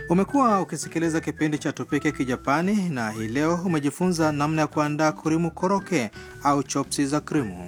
Umekuwa ukisikiliza kipindi cha Tupike Kijapani na hii leo umejifunza namna ya kuandaa kurimu koroke au chopsi za krimu.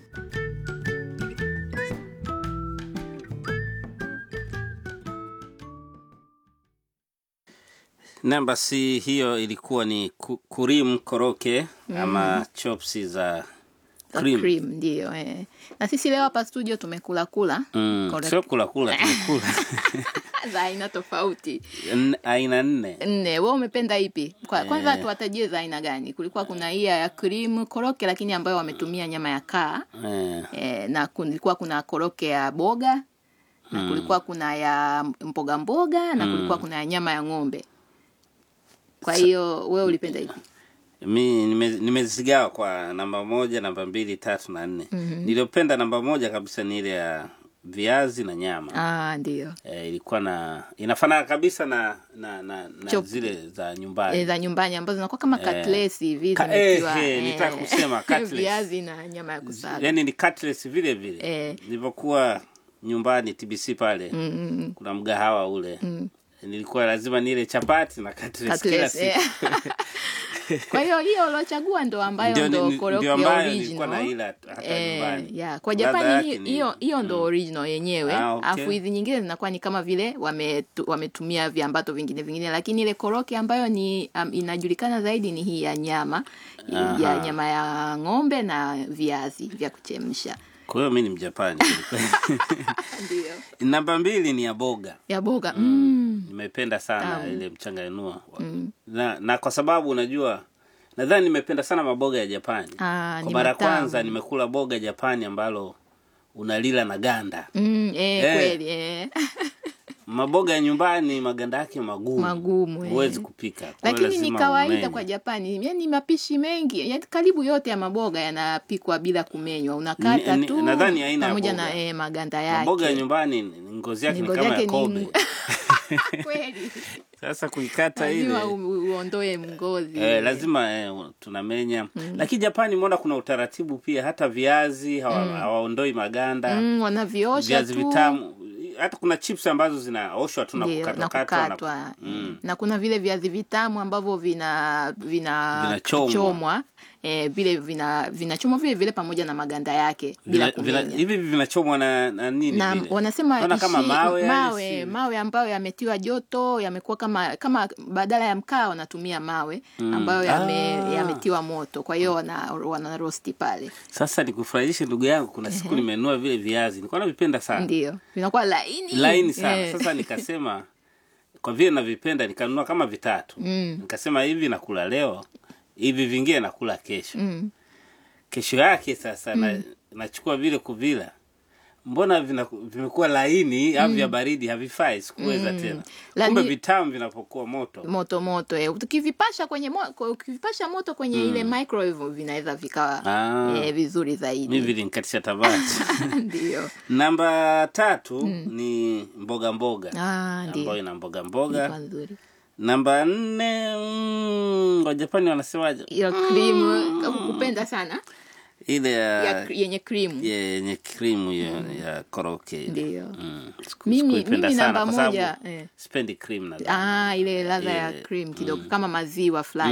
Namba si hiyo ilikuwa ni ku- kurim koroke ama chopsi za za cream. cream ndio eh. na sisi leo hapa studio tumekula kula Mm, Correct. sio kula kula tumekula za aina tofauti N- aina nne nne we umependa ipi Kwa, kwanza Eh. tuwatajie za aina gani kulikuwa kuna hii ya cream koroke lakini ambayo wametumia nyama ya kaa eh, eh, na kulikuwa kuna koroke ya boga na kulikuwa kuna ya mboga mboga na kulikuwa kuna ya nyama ya ng'ombe kwa hiyo wewe ulipenda ipi mi nime- nimezigawa kwa namba moja namba mbili tatu na nne niliyopenda namba moja kabisa ni ile ya viazi na nyama ah ndio eh, ilikuwa na inafanana kabisa na na, na, na Chop. zile za nyumbani e, za nyumbani ambazo zinakuwa kama Eh. katlesi hivi Ka- zimetiwa, eh, eh, nitaka kusema cutlets. viazi na nyama ya kusaga yani ni cutlets vile vile Eh. nilivyokuwa nyumbani tbc pale Mm, mm, mm. kuna mgahawa ule nilikuwa lazima nile chapati na cutlets kila Cutlets, eh. siku kwa hiyo hiyo uliochagua ndo ambayo Ndio- ndo ndio koroki ambayo ya nilikuwa original naila hata Eh, nyumbani. yeah. kwa Ladha japani yake hi- ni- hiyo hiyo ndo original yenyewe Ah, okay. alafu hizi nyingine zinakuwa ni kama vile wametu, wametumia viambato vingine vingine lakini ile koroki ambayo ni um, inajulikana zaidi ni hii ya nyama Aha. ya nyama ya ng'ombe na viazi vya kuchemsha kwa hiyo mi ni mjapani ndio namba mbili ni ya boga ya boga mm. nimependa sana Tamu. ile mchanganua na, na kwa sababu unajua nadhani nimependa sana maboga ya japani Ah, kwa ni mara ya matamu. kwanza nimekula boga japani ambalo unalila na ganda Mm, eh, Eh. kweli eh. maboga ya nyumbani maganda yake magumu Magumu, eh. huwezi kupika Kwa hiyo lakini ni lazima kawaida umenye. kwa Japani, yani mapishi mengi yani karibu yote ya maboga yanapikwa bila kumenywa, unakata Ni- ni- tu nadhani aina ya pamoja boga. na eh, maganda yake. maboga ya nyumbani ni- ngozi yake ni Ngozi kama yake ya ni kobe ngu- Kweli sasa kuikata ile lazima u- uondoe ngozi Eh, lazima eh, tunamenya lakini japani mbona kuna utaratibu pia hata viazi hawa- hawaondoi maganda mm, wanaviosha viazi tu vitamu hata kuna chips ambazo zinaoshwa tu na Ndio, na kukatwakatwa na- kukatwa Mm. na kuna vile viazi vitamu ambavyo vina vina Vinachomwa. chomwa eh, vile vina vinachomwa vile vile pamoja na maganda yake bila Vina- vina- kumenya hivi vinachomwa na, na nini na vile? wanasema Naona kama ishi- mawe yani mawe, si- mawe ambayo yametiwa joto yamekuwa kama kama badala ya mkaa wanatumia mawe ambayo yame, Ah. yametiwa moto kwa hiyo wana, wana rosti pale sasa nikufurahishe ndugu yangu kuna siku nimenunua vile viazi nilikuwa navipenda sana ndio vinakuwa laini laini sana Eh. sasa nikasema kwa vile navipenda nikanunua kama vitatu Mm. nikasema hivi nakula leo hivi vingine nakula kesho Mm. kesho yake sasa na, nachukua vile kuvila mbona vina- vimekuwa laini au vya baridi havifai sikuweza tena Lani- kumbe vitamu vinapokuwa moto moto moto eh. ukivipasha kwenye mo, kwa- ukivipasha moto kwenye ile microwave vinaweza vikawa Ah. eh, vizuri mi zaidi vilinkatisha tabati ndio namba tatu ni mboga mboga ah, ambayo ndio ina mboga Ilikuwa mboga nzuri namba nne mm, wajapani wanasemaje hiyo cream kupenda sana ile ya, ya yenye cream ya- yenye krimu hiyo ya koroke ile. Ndio. Mm, siku- Mimi- sikuipenda mimi sana namba kwa sababu moja, eh. sipendi cream nadhani. Ah, ile ladha ya Eh, cream kidogo kama maziwa fulani